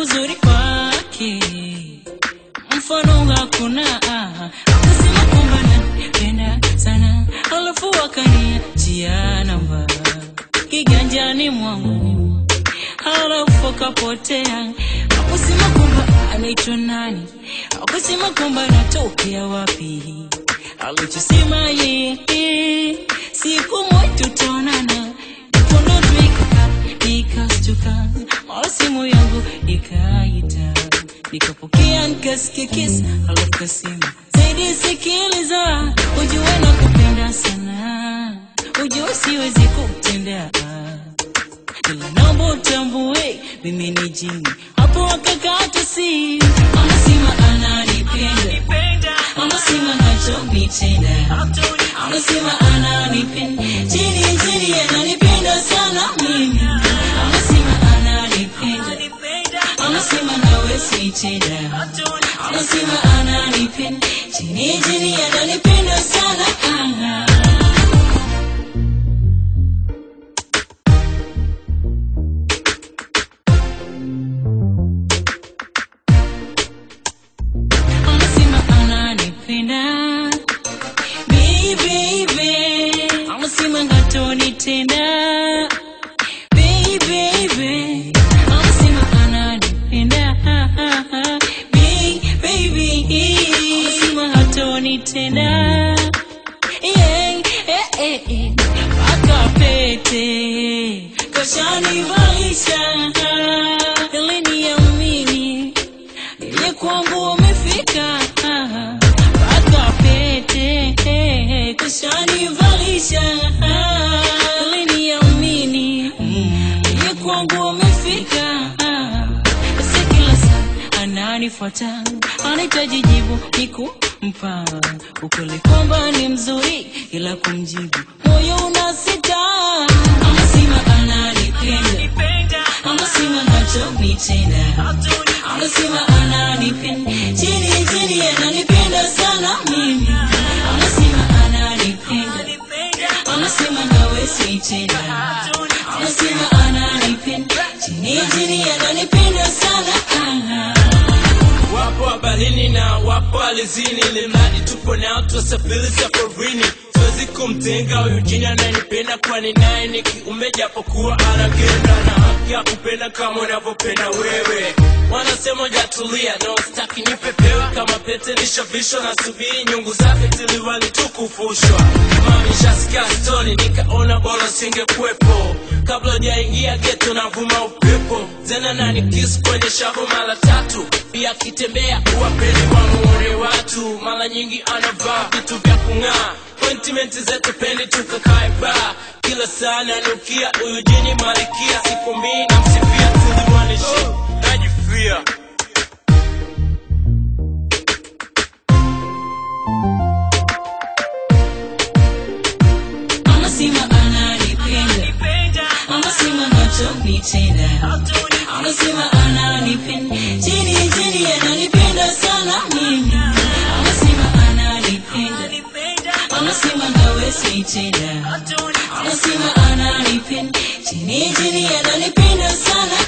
uzuri wake mfano hakuna akasema kwamba nanipenda sana alafu akaniachia namba kiganjani mwangu halafu akapotea akusema kwamba anaitwa nani akusema kwamba anatokea wapi alichosema yeye siku moja tutaonana mkono tu ikaka nikastuka mara simu yangu ikaita nikapokea nikasikia kisa alafu kasema zaidi sikiliza ujue na kupenda sana ujue siwezi kutendea ila naomba utambue mimi ni jini hapo akakata si anasema ananipenda anasema nachonitenda anasema ananipenda jini jini ananipenda sana mimi anasema ananipenda anasema nawe sitenda anasema ananipenda jini jini ananipenda sana ah. anasema ananipenda Baby, baby. anasema ngatonitenda Baby, baby. anasema ananipenda Baby, baby. anasema hatonitenda Yeah, eh, eh, eh. mpaka pete kashanivalisha ili niamini ile kwangu wamefika mpaka pete kushanivalisha ili niamini ile kwangu wamefika basi kila saa ananifuata anahitaji jibu nikumpa ukweli kwamba ni mzuri ila kumjibu moyo unasita anasema ananipenda anasema nachonitenda anasema ananipenda chini chini ananipenda sana mimi anasema ananipenda anasema nawe sitenda anasema ananipenda chini chini ananipenda sana ah. wapo habarini na wapo alizini limradi tupo nao tuwasafiri safarini siwezi kumtenga huyu jini ananipenda kwani naye ni kiume japokuwa anagenda na haki ya kupenda kama unavyopenda wewe wanasema jatulia no staki nipepewa kama pete nishavishwa na subiri nyungu zake tiliwali tukufushwa mamishasikia stori nikaona bora singekuwepo kabla jaingia geto navuma upepo tena nani kisu kwenye shavu mara tatu pia akitembea uwapeli wamuone watu mara nyingi anavaa vitu vya kung'aa Appointment zetu pendi tukakae baa kila saa nanukia huyu jini malikia siku mbili namsifia tuliwanishi najifia anasema ananipenda anasema nachonitenda anasema ananipenda chini chini ananipenda sana mimi anasema ananipenda anasema nawe sitenda anasema ananipenda chini chini ananipenda sana